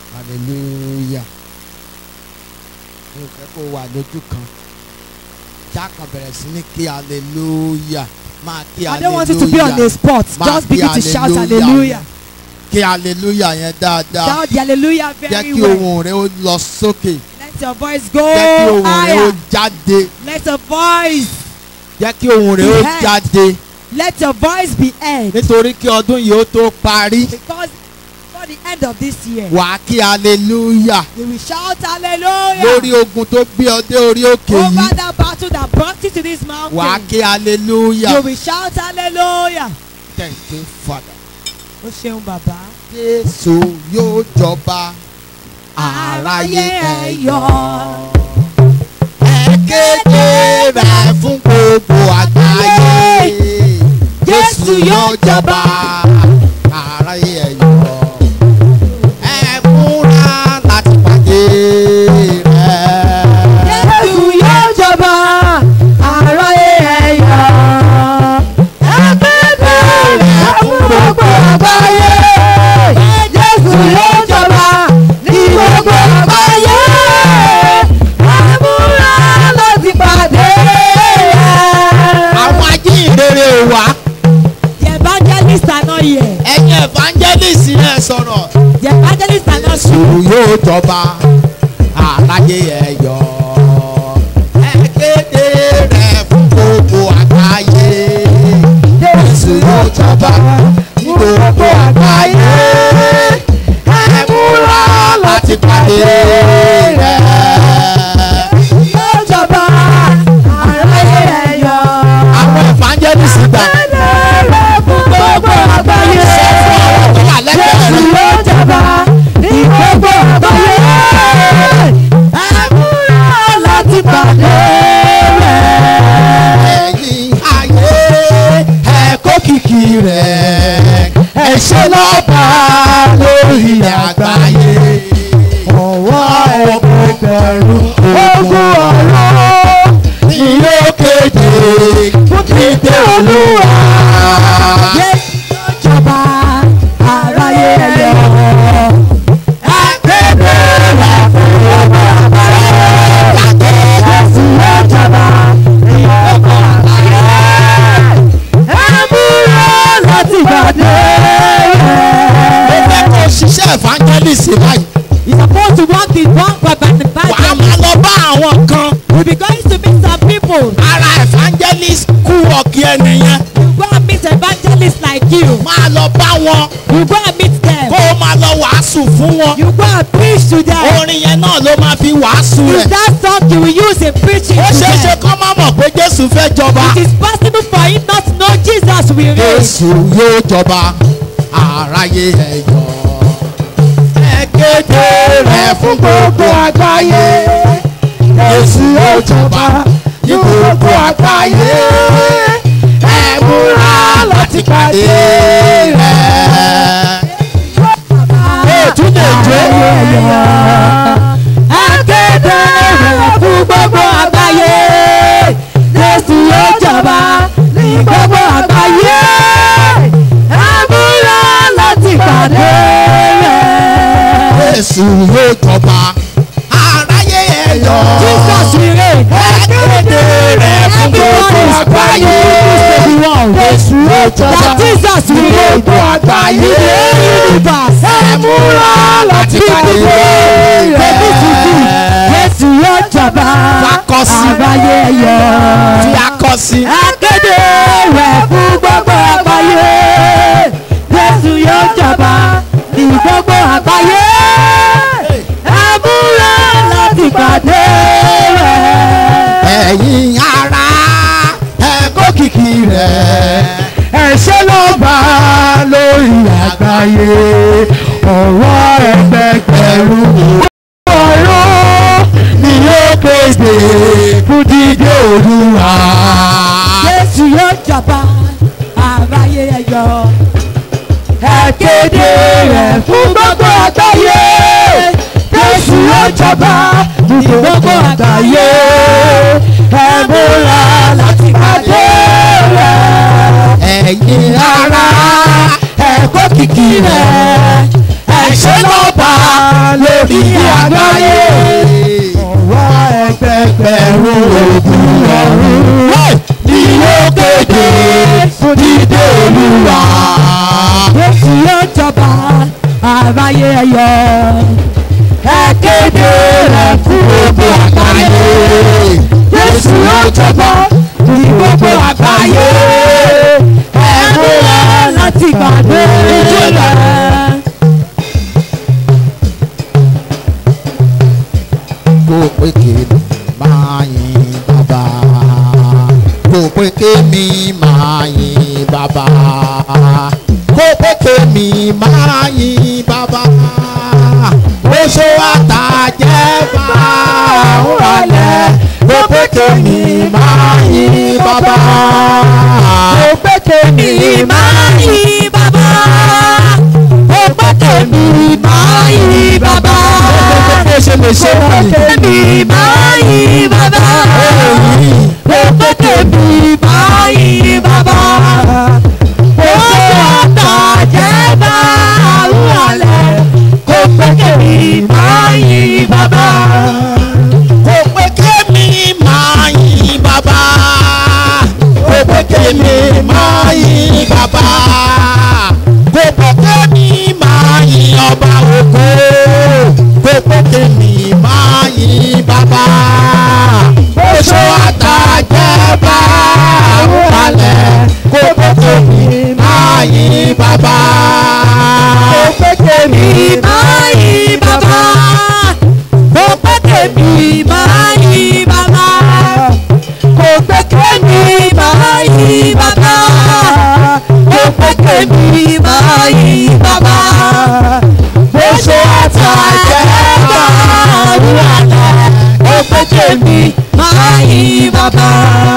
hallelujah mi ò fẹ́ kó wà lójú kan jákàn bẹ̀rẹ̀ sí ní kí hallelujah máa kí I don't want you to be on the hallelujah spot. Ma Just kí begin to shout hallelujah. hallelujah. kí hallelujah yẹn dáadáa Shout the hallelujah jẹ́ very kí well. ohùn rẹ ó lọ sókè Let your voice go jẹ́ kí ohùn rẹ ó higher. jáde Let your voice, jẹ́ kí ohùn rẹ ó Be heard. jáde let your voice be heard. nítorí kí ọdún yìí ó tó parí Because for the end of this year, wàá kí hallelujah you will shout hallelujah. lórí ogun tó gbé ọ dé orí òkè Over yìí that battle that brought you to this mountain. wàá kí hallelujah You will shout hallelujah. thank you father. Ó ṣeun bàbá. Jésù yóò jọba aráyé ẹ yọ̀. Ẹ kéde rẹ̀ fún gbogbo àgbáyé. Jésù yóò jọba aráyé ẹ yọ̀. Ẹ múra láti pàdé rẹ̀. Jésù yóò jọba aráyé ẹ̀yọ́. Ẹgbẹ́gbẹ́ rẹ̀ fún gbogbo àgbáyé. Jésù yóò jọba ní gbogbo àgbáyé. Àmúra láti pàdé rẹ̀. Àwọn ajíhìnrere ò wá. The evangelists are not here. Ẹ̀yin evangelist yẹn sọ̀rọ̀. The evangelists are not Jésù here. yóò jọba aláyé ẹ yọ̀. Ẹ kéde rẹ̀ fún gbogbo àgbáyé. Jésù yóò jọba ní gbogbo àgbáyé. Ẹ múra láti pàdé rẹ̀. Yóò jọba aráyé ẹ̀yọ́. Àwọn evangelist gbà. Ẹlẹ́rẹ̀ fún gbogbo àgbáyé. Sọ fún àwọn tó wà lẹ́gbẹ̀ẹ́ Jésù rẹ̀. yóò jọba ní gbogbo àgbáyé. Ẹ múra láti pàdé rẹ̀. ẹ̀yin ayé ẹ kó kìkì rẹ̀ ẹ ṣe lọ́ba lórí àgbáyé ọwọ́ ẹgbẹ̀rún ogun ọ̀rọ̀ ni yóò kéde fún dídé olúwa. Jésù yóò jọba aráyé ẹ̀yọ́. ẹ kéde rẹ̀ fún gbogbo àgbáyé. Jésù yóò jọba ní gbogbo àgbáyé. Ẹ múra láti pàdé ó rẹ̀. fẹ́ kó ṣiṣẹ́ evangelist báyìí. You're supposed to walk in one by the wàá Bible. máa lọ bá àwọn kan. You'll be going to meet some people. ara evangelist kú ọ̀kì ẹnìyẹn You go and meet evangelists like you. máa lọ bá wọn You go and meet kó them. o máa lọ wàásù fún wọn You go and preach to them. orin yẹn náà ló máa fi wàásù Is rẹ̀ that song you will use in preaching ó to ṣeé ṣe them? kọ́ má mọ̀ pé Jésù fẹ́ jọba It is possible for him not to know Jesus will reign. Jésù yóò jọba aráyé ẹ yọ̀ ẹ kéde rẹ̀ fún gbogbo àgbáyé Jésù yóò jọba ní gbogbo àgbáyé ẹ múra láti pàdé rẹ̀. tún lè jó. Akéde rẹ̀ fún gbogbo àgbáyé. Jésù yóò jọba ní gbogbo àgbáyé. Àmúra láti pàdé rẹ̀. Jésù yóò jọba aráyé ẹ yọ̀. Jesus will reign. ẹ kéde rẹ̀ fún gbogbo àgbáyé. Jésù yóò jọba That Jesus will ní reign. gbogbo àgbáyé. Universe. ẹ múra láti pàdé Èmi ti di rẹ̀. Jésù yóò jọba. Fakọsí. Àgbáyé yọ̀. tí a kọ sí. Akéde rẹ̀ fún gbogbo àgbáyé. Jésù yóò jọba ní gbogbo àgbáyé. Àmúra láti pàdé rẹ̀. ẹ̀yin ará ẹ kó kìkì rẹ̀ ẹ ṣe ló bá lórí àgbáyé ọ̀rọ̀ ẹgbẹgbẹ̀rún ọ̀rọ̀ ni yóò kéde fún dídé Olúwa. Jésù yóò jọba àgbáyé ẹ̀yọ́. ẹ kéde rẹ̀ fún gbogbo àgbáyé Jésù yóò jọba ní gbogbo àgbáyé ẹ múra láti pàdé rẹ̀. ẹ̀yin ará ẹ kó kìkì rẹ̀ ẹ ṣe lọ́ba lórí àgbáyé. Ọwọ́ ẹgbẹgbẹ̀rún ogun ọ̀run ni yóò kéde fún dídé olúwa. Jésù yóò jọba àbáyé ẹyọ. Ẹ kéde rẹ̀ fún gbogbo àgbáyé. Jésù yóò jọba ní gbogbo àgbáyé. Ẹ múra láti gbàgbé rẹ̀. kó pé kémi máa yin bàbá kó pé kémi máa yin bàbá kó pé kémi máa yin bàbá oṣù àtàjẹ́ bá ń rọlẹ̀ kó pé kémi máa yin bàbá Mo pé tèmi máa yí bàbá. Mo pé tèmi máa yí bàbá. bó ṣe lè ṣe Mo pé wọ̀nyí. tèmi máa yí bàbá. Mo pé tèmi máa yí bàbá. Mo ṣe àtàjẹ́ bá àwùrọ̀lẹ̀. Mo pé tèmi máa yí bàbá. kò pé kémi máa yin bàbá kò pé kémi máa yin bàbá kò pé kémi máa yin ọba ògo kò pé kémi máa yin bàbá oṣù àtàjẹ́ bá wàlẹ̀ kò pé kémi máa yin bàbá. Mo pé tèmi máa yí bàbá. Mo pé tèmi máa yí bàbá. Mo pé tèmi máa yí bàbá. Mo pé tèmi máa yí bàbá. Mo ṣe àtàjẹ́ bá àwùrọ̀ lẹ̀. Mo pé tèmi máa yí bàbá.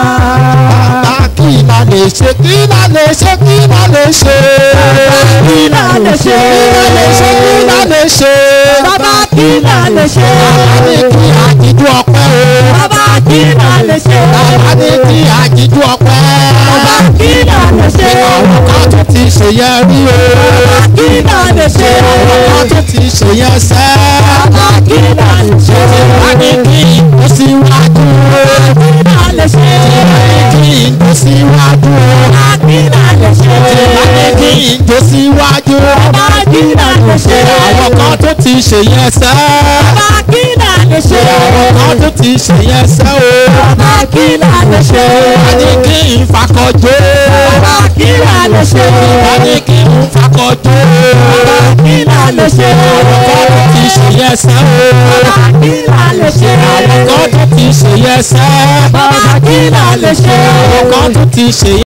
Bàbá kí la lè ṣe kí la lè ṣe kí la lè ṣe. kí la lè ṣe? Kí la lè ṣe kí la lè ṣe. Bàbá kí la lè ṣe? Bàbá ní kí àjíjú ọpẹ́ o. Bàbá kí la lè ṣe? Bàbá ní kí àjíjú ọpẹ́. Bàbá kí la lè ṣe? Àwọn kan tún ti ṣe yẹn rí o. Bàbá kí la lè ṣe? Àwọn kan tún ti ṣe yẹn sẹ́. Bàbá kí la lè ṣe? Bàbá ní kí ìkó síwájú o. Kí la lè ṣe? Kí ìkó síwájú o. Bàbá kí la lè ṣe? Bàbá ní kí ìkó síwájú o. Bàbá kí la lè ṣe? àwọn kan tó ti ṣe yẹn sẹ́. Bàbá kí la lè ṣe? àwọn kan tó ti ṣe yẹn sẹ́ o. Bàbá kí la lè ṣe? a ní kí n fakọjọ́. Bàbá kí la lè ṣe? a ní kí n fakọjọ́. Bàbá kí la lè ṣe? àwọn kan tó ti ṣe yẹn sẹ́ o. Bàbá kí la lè ṣe? àwọn kan tó ti ṣe yẹn sẹ́. Bàbá kí la lè ṣe? àwọn kan tó ti ṣe